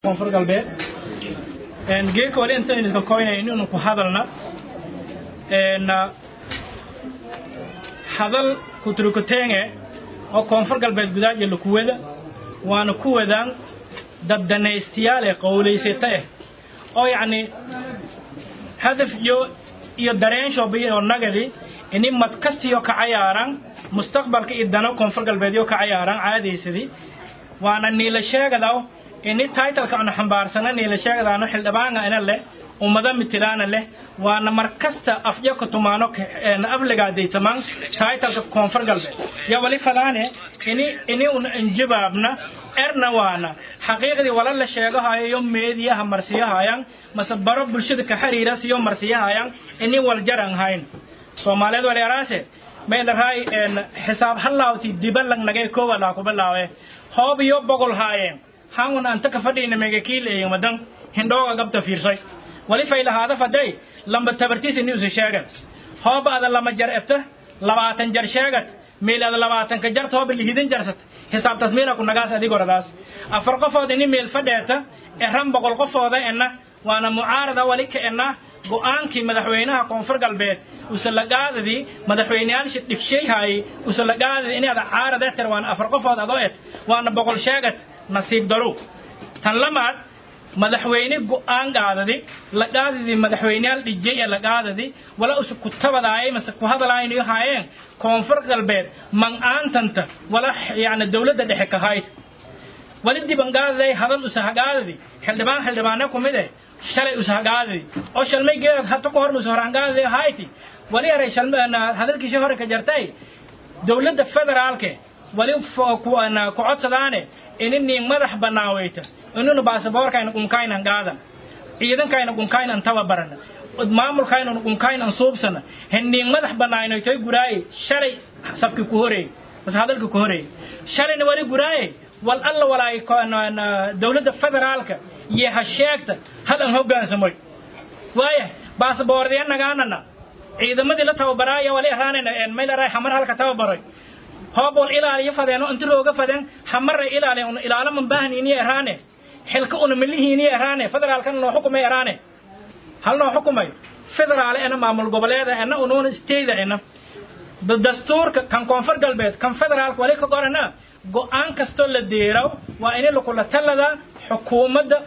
koonfur galbeed geeka wali intan idinka koynaya inaynu ku hadalna hadal kuturukutenge oo koonfur galbeed gudaaja lakuwada waana ku wadaan dad danaystiyaal eh qowlaysata eh oo yacni hadaf iyo iyo dareenshoba oo nagadi ini mad kastiyo ka cayaaran mustaqbalka iyo dano koonfur galbeedyo ka cayaaran caadaysadii waana niila sheegadaw ini titleka anu xambaarsana niila sheegadaano xildhibaanga ina leh ummada mitilaana leh waana mar kasta afyo ka tumaano afligaadaytamaan titleka koonfur galbeed ya wali falaane ini ini un injibaabna erna waana xaqiiqdii wala la sheegahayo yo meediyaha marsiyahayan mase baro bulshada ka xiriira siyo marsiyahayan ini waljaran hayn soomaaliyeed waleeraase meelahay xisaab halaawti dibalang nagay kowa laa kubilaawe hoob iyo bogol haayeen hangun anta ka fadhiina mega kiileeyin wadan hindhooga gabta fiirsay wali faylahaada faday lamba tabartiisa niusa sheegan hooba ada lama jar ebta labaatan jar sheegat meel ada labaatanka jarta hooba lihidin jarsat xisaab tasmiina ku nagaas adigoradaas afar qofood ini meel fadheeta eran boqol qofooda ena waana mucaarada wali ka ena go-aankii madaxweynaha koonfur galbeed usalagaadadii madaxweyneyaasha dhigsheeyhaayey usalagaadadii inaad caarada tir waana afar qofood adoo et waana boqol sheegat nasiib daru tan lamaad madaxweyne go-aan qaadadi lagaadadii madaxweyneyaal dhijay ee lagaadadi wala usa ku tabadaayay mase ku hadalaaynayo haayeen koonfur galbeed man-aantanta wala yani dowladda dhexe ka hayd wali dibangaadaday hadal usahagaadadi xildhibaan xildhibaane ku mid eh shalay usahagaadadi oo shalmay geedad hata ka horna usahorangaadadi hayti wali aray hadalkiisii hore ka jartay dowladda federaalke wali ku codsadaane inini madax banaaweyta inunu baasaboorkayna qunkaynan qaadan ciidankayna qunkaynan tababarana maamulkaynan qunkaynan suubsana hiniin madax banaaynoytoy guraaye shalay sabki ku horeey bas hadalki ku horeey shalayna wali guraaye wal alla walaay dowladda federaalka iyo ha sheegta hal an hoggaansamoy waaya baasaboordiya nagaanana ciidamadii la tababaraayo wali araanayna maylaray xamar halka tababaroy hoob wal ilaaliyo fadeeno inti looga fadeen xamarra ilaaliya un ilaalaman baahniiniyo eraane xilka una milihiiniyo eraane federaalkana noo xukumay eraane hal noo xukumay federaal ena maamul goboleeda ena unuuna stayda ena dastuurka kan koonfur galbeed kan federaalka wali ka qorana go-aan kastoo la deeraw waa ini lakula talada xukuumadda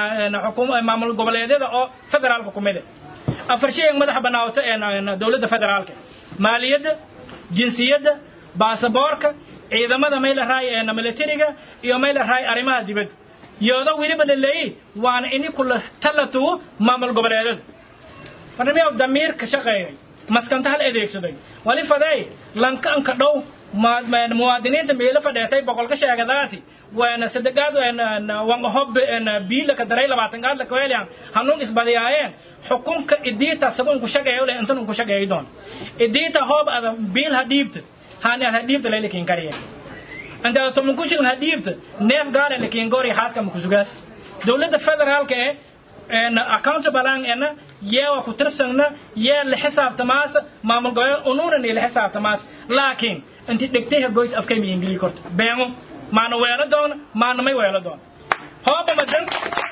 maamul goboleedyada oo federaalka ku mide afar shay madaxa banaawata dowladda federaalka maaliyadda jinsiyadda baasaboorka ciidamada maylaray ee militariga iyo maylaray arrimaha dibadda yoodo weliba la leeyi waana ini kula talatu maamul goboleedyada barnamiyaw damiir ka shaqeeyay maskanta hal adeegsaday wali faday lanka anka dhow muwaadiniinta meelo fadheetay boqolka sheegadaasi waana sadegaad wangahob biila ka daray labaatan gaad lakaweeliyan hanuun isbadiyaayeen xukunka idiita sago unku shaqeeyo le intan unku shaqeeyo doon idiita hoob ada biil ha dhiibta hani ad ha dhiibta laylakin kariye inta ada tomankushirin ha dhiibta neef gaara lakin gori xaaska makusugaas dowladda federaalka ee accountable ena yeewa ku tirsangna yee la xisaabtamaas maamul goboleed unuunan la xisaabtamaas laakiin inti dhegtay goyd afkay mi ingili korto beengo maana weelo doona maana may weelo doona hooba madan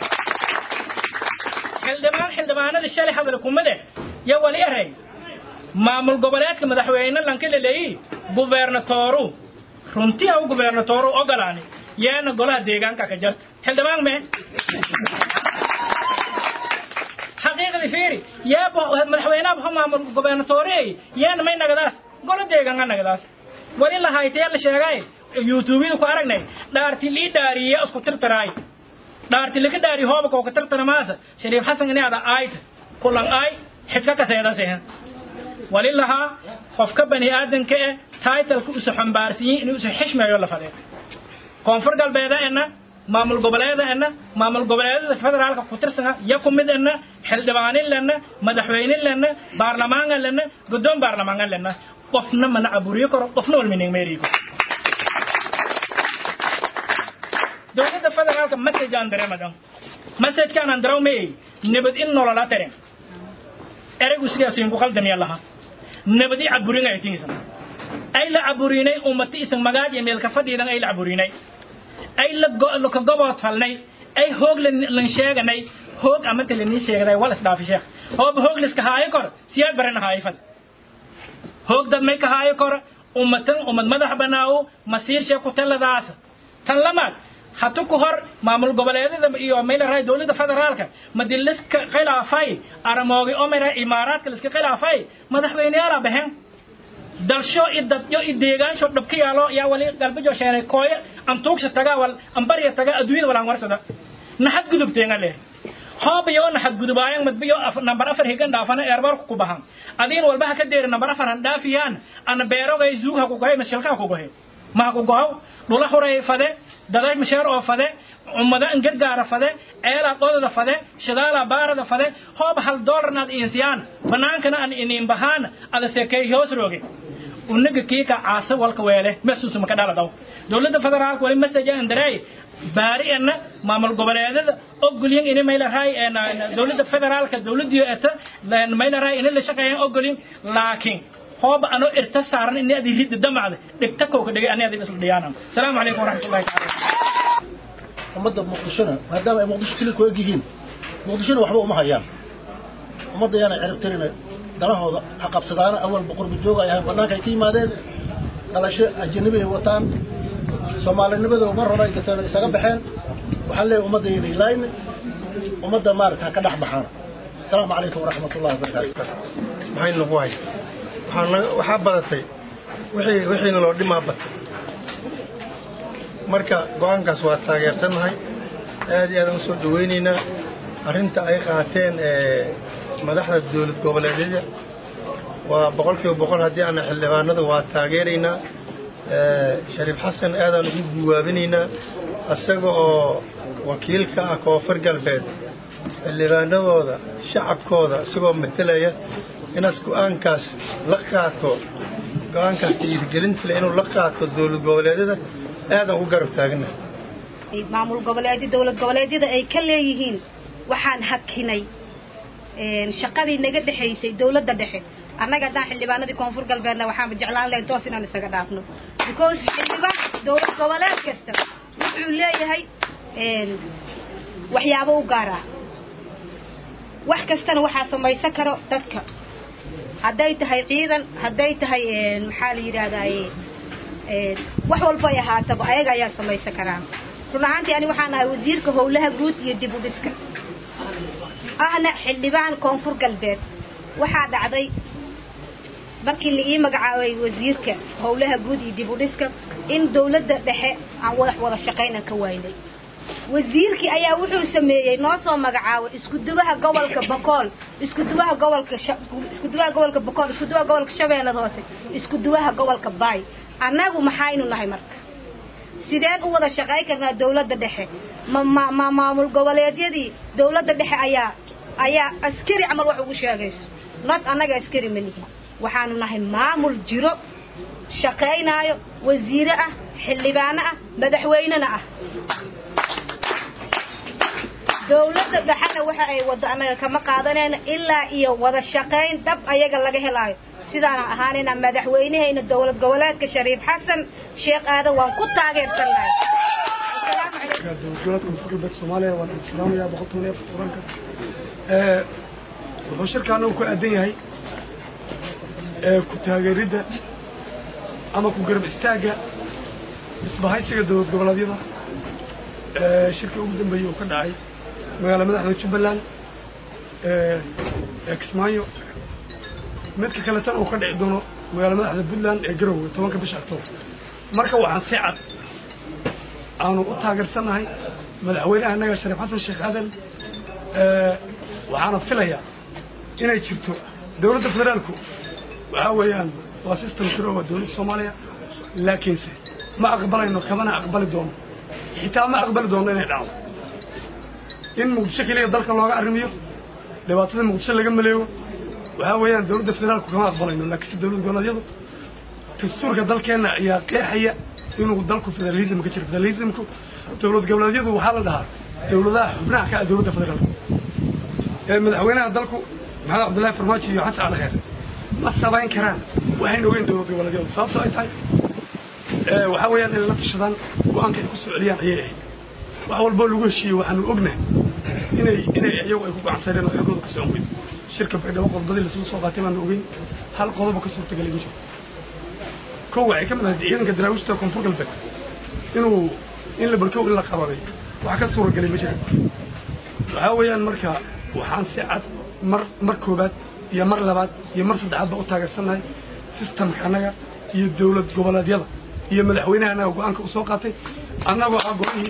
xildhibaan xildhibaanada shalay hadal kumade ya wali eray maamul goboleedka madaxweyne lanka la leeyi gubernatooru runtii haw gubernatooru ogolaani yeena golaha deegaanka ka jarta xildhibaan mee xaqiiqdii fiiri yeeba madaxweynaha baxa maamul gobernatoore yeena may nagadaas golo deegaanka nagadaas wali la haytee la sheegay youtubeyada ku aragnay dhaarti lii dhaariye isku tirtiraay dhaarti laga dhaari hooba koo ka tirtiramaasa shariif xasan ini ada aayt kulan aay xidka kaseedase wali lahaa qofka bani aadanka eh taitalka usu xambaarsiyin inuu isu xishmeeyo la fadee koonfur galbeeda ena maamul goboleeda ena maamul goboleedada federaalka ku tirsana ya ku mid ena xildhibaanin lena madaxweynin lena baarlamaangan lena guddoon baarlamaangan lena qofna mana aburiyo karo qofna walmining meeriyo dowladda federaalka message aan dareemadan messagekaan aan daraw meey nabad in nolola taren eraygu sidaasiin ku qaldan yaa lahaa nabadi caburin ay tingisan ay la caburinay ummati isan magaaj iyo meelka fadhiidan ay la caburinay ay la ka gobood falnay ay hoog lan sheeganay hoog amata lanii sheegaday wal isdhaafi sheekh hooba hoog liska haayo kor siyaad barana haayo fad hoog dad may ka haayo kor ummatan ummad madax banaawo masiir shee ku taladaasa tan lamaad hatu ku hor maamul goboleedyada iyo maylaray dowladda federaalka madi liska khilaafay aramoogi oo mayra imaaraadka liska khilaafay madaxweyneyaala baxeen dalsho i dadyo i deegaansho dhabka yaalo yaa wali galbejo sheenay kooye antuugsa taga wal ambarya taga adduunyada walaan warsada naxad gudubteenga leh hoob iyo naxad gudubaayan madbiyo nambar afar higan dhaafana eerbarku ku bahan adiin walba ha ka deeri nambar afar han dhaafiyaan ana beerogay zuug ha ku gohay mashilka ha ku gohay ma ha ku gohow dhula huray fade daday masheer oo fade ummada an gargaara fade ceelaa qodada fade shidaala baarada fade hoob hal doolarnaad iinsiyaan banaankana an iniin bahaan ada seekay hoos rooge unaga kiika caasa walka weele mesuusa maka dhaladaw dowladda federaalka wali message aan daray baari ana maamul goboleedada ogolyin ini maylahay dowladda federaalka dowladii eta maylahay ini la shaqeeyaan ogolyin laakiin hoob ano irta saaran ini adi ridda damacda dhigta kowka dhigay ani adi isla dhiyaanam asalaamu calaykum waraxmatullahi taala ummadda muqdishona maadaama ay muqdisho keli ku eg yihiin muqdishona waxba uma hayaan ummadda yaanay ciribtirina danahooda ha qabsadaana awal boqorba jooga ay ahayn bannaanka ay ka yimaadeen dhalasho ajanabi ay wataan soomaalinimada mar hore ay gateen isaga baxeen waxaan leeyahay ummadda yadii laayne ummadda maarata ha ka dhex baxaan asalaamu calaykum waraxmatullahi wabarakaatu maxay nagu haysta waxaa waxaa badatay wixii wixiina loo dhimaa batay marka go-aankaas waa taageersannahay aad iyo aadaan usoo dhawaynaynaa arrinta ay qaateen madaxda dowlad goboleedyada waa boqol kiiba boqol haddii aana xildhibaanada waa taageeraynaa shariif xasan aadaan ugu guwaabinaynaa isaga oo wakiilka ah koonfur galbeed xildhibaanadooda shacabkooda isagoo matelaya inaas go-aankaas la qaato go-aankaas dhiirigelinta leh inuu la qaato dowlad goboleedyada aadaan u garab taagna maamul goboleedyo dowlad goboleedyada ay ka leeyihiin waxaan hakinay shaqadii naga dhexaysay dowladda dhexe annaga haddaan xildhibaanadii koonfur galbeedna waxaanba jeclaan lahayn toos inaan isaga dhaafno because xildhibaan dowlad goboleed kasta wuxuu leeyahay waxyaabo u gaar ah wax kastana waxaa samaysan karo dadka hadday tahay ciidan hadday tahay maxaa la yidhaahdaye wax walba ay ahaataba ayaga ayaa samaysan karaan run ahaantii ani waxaan ahay wasiirka howlaha guud iyo dib u dhiska ahna xildhibaan koonfur galbeed waxaa dhacday markii la ii magacaabay wasiirka howlaha guud iyo dib u dhiska in dowladda dhexe aan wadax wada shaqaynan ka waynay wasiirkii ayaa wuxuu sameeyey noo soo magacaabay iskudubaha gobolka bakool iskudubaha gobolka iskudubaha gobolka bakool iskudubaha gobolka shabeellada hoose iskudubaha gobolka baay annagu maxaynu nahay marka sideen u wada shaqayn karnaa dowladda dhexe ma ma ma maamul goboleedyadii dowladda dhexe ayaa ayaa askari camal wax ugu sheegayso not annaga askari ma lihin waxaanu nahay maamul jiro shaqaynaayo wasiire ah xildhibaano ah madaxweynena ah dowladda dhexena waxa ay wado annaga kama qaadanayno ilaa iyo wada shaqayn dhab ayaga laga helaayo sidaana ahaanayna madaxweynehayna dowlad goboleedka shariif xasan sheekh aadan waan ku taageersan lahay dowladgoboleedka koonfur galbeed soomaaliya waan islaamayaa boqoltoban iyo afar tobanka wuxuu shirkaana uu ku aadan yahay ku taageeridda ama ku garab istaagga isbahaysiga dowlad goboleedyada shirkii ugu dambeeyey uu ka dhacay magaala madaxda jubbaland ee kismaayo midka kaletana uu ka dhici doono magaala madaxda puntland ee garowe tobanka bisha octoobar marka waxaan si cad aanu u taageersannahay madaxweynaha annaga shariif xasan sheekh aadan waxaana filayaa inay jirto dowladda federaalku waxaa weeyaan waa system jiro waa dowladda soomaaliya laakiinse ma aqbalayno kamana aqbali doono xitaa ma aqbali doono inay dhacdo in muqdisho keliya dalka looga arrimiyo dhibaatada muqdisho laga maleego waxaa weeyaan dowladda federaalku kama aqbalayno laakiinse dowlad goboleedyadu dastuurka dalkeenna ayaa qeexaya inuu dalku federalism ka jiro federalismku dowlad goboleedyadu waxaa la dhahaa dowladaha xubnaha ka ah dowladda federaalku ee madaxweynaha dalku maxamed cabdullaahi farmaajo iyo xasan cali kheer ma sabayn karaan waxayna ogeyn dowlad goboleedyadu sababtoo ay tahay waxaa weeyaan inay la tashadaan go-aanka ay ku soo celiyaan ayay ahayd wax walboo lagu heshiiyey waxaanu ognahay inay inay iyagu ay ku gacansadeen oo xogooda ka socon weyd shirka baydhabo qodobadii lasla soo qaatay baanu ogeyn hal qodoba ka suurtagalay ma jiro kow waxay ka mid ahayd ciidanka daraawiishta koonfur galbeed inuu in la barkow in la qabaday wax ka suuragelay ma jiraan waxaa weeyaan marka waxaan si cad mar mar koobaad iyo mar labaad iyo mar saddexaad ba u taageersannahay sistamka annaga iyo dawlad goboleedyada iyo madaxweynaha annaga go-aanka u soo qaatay annaga waxaa go-ihii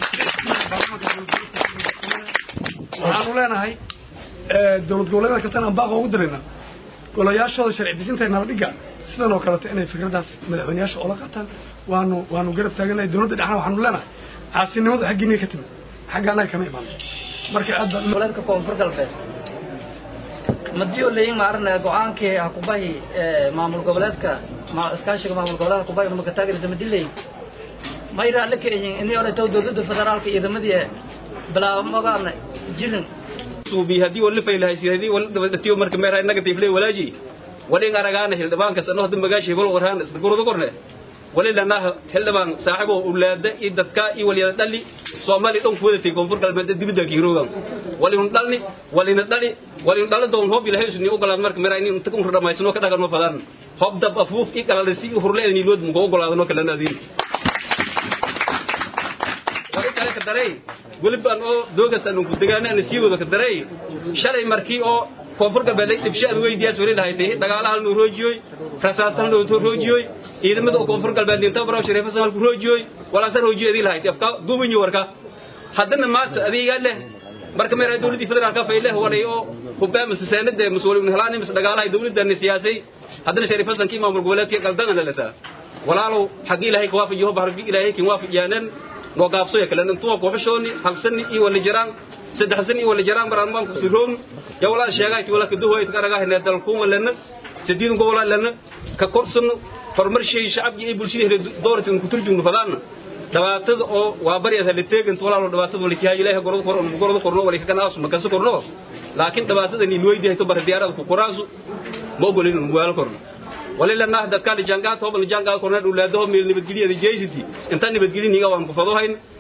waxaanu leenahay dawlad goboleedyada kastana aan baaqa ugu dirayna golayaashooda sharci dejinta nabadhiga sidan oo kaleeto inay fikraddaas madaxweyneyaasha oola qaataan waanu waanu garab taaganahay dawladda dhexna waxaanu leenahay caasinimadu xaggiinay ka timid xagga annaga kama imaan marka aad baa goboleedka koonfur galbeed madiyo leyin maarna go-aankii hakubahi maamul goboleedka iskaashiga maamul goboleedka hakubahi numaka taageerisa madiley mayra alle kaeyin ini orayto dawladda federaalka ciidamadii bilaabamagaan jirin suubi haddii wali faylahays haddii wali dabadatiyo marka meerahay negative lay walaaji wali aragaana hildhibaankas anoo hadda magaashi hebel warhaan isla gurada korne wali lanaha hildhibaan saaxibo ulaada iyo dadka iyo waliyada dhali soomaali dhan kuwadatay koonfur galbeed dibida kiiroogan wali un dhalni wali na dhali wali un dhala doon hoob ilahay usni ogolaad marka meerahay in inta un dhamaysano ka dhagan ma fadaan hoob dab afuuf i qalalisi hurle ni lood mu ogolaadano kala naadiin wali kale ka daray welibaan oo doogasaan ku degaana aan sii wada ka daray shalay markii oo koonfur galbeed ay dibshaad weydiyaas wali lahayd dagaalaha noo roojiyoy rasaastan noo roojiyoy ciidamada koonfur galbeed inta baraw shariifa samal ku roojiyoy wala san roojiyadii lahayd afka duubanyo warka haddana maanta adiga leh marka meeray dawladii federaalka fayle waray oo hubbaama sasanada masuuliyiin helaani mis dagaalaha dawladda siyaasay haddana shariifa sankii maamul goboleedkii qaldan la lasa walaalow xaq ilaahay ka waafajiyo bahar ilaahay kin waafajiyaanan noo gaabso kale intuu ku xishooni hal sani iyo wala jiraan saddex sani iyo wala jiraan maraan baan ku siroon ya wala sheegay ti wala ka duway ka ragaa inay dalku walana sidiin gobol lana ka korsan farmar shay shacabki ay bulshada doortin ku turjum fadaan dabaatada oo waa bari hada teegan walaalo dabaatada wali kiyaa ilaahay gorod qor gorod qorno wali ka naas ma ka soo qorno laakiin dabaatada ni looyday to bar diyaarada ku qoraasu ma ogolin muwaal korno ولله dadka jangaad hooban jangaad korna dhulaado meel nabadgeliyada jeysiti inta nabadgeliniga waan ku fadohayn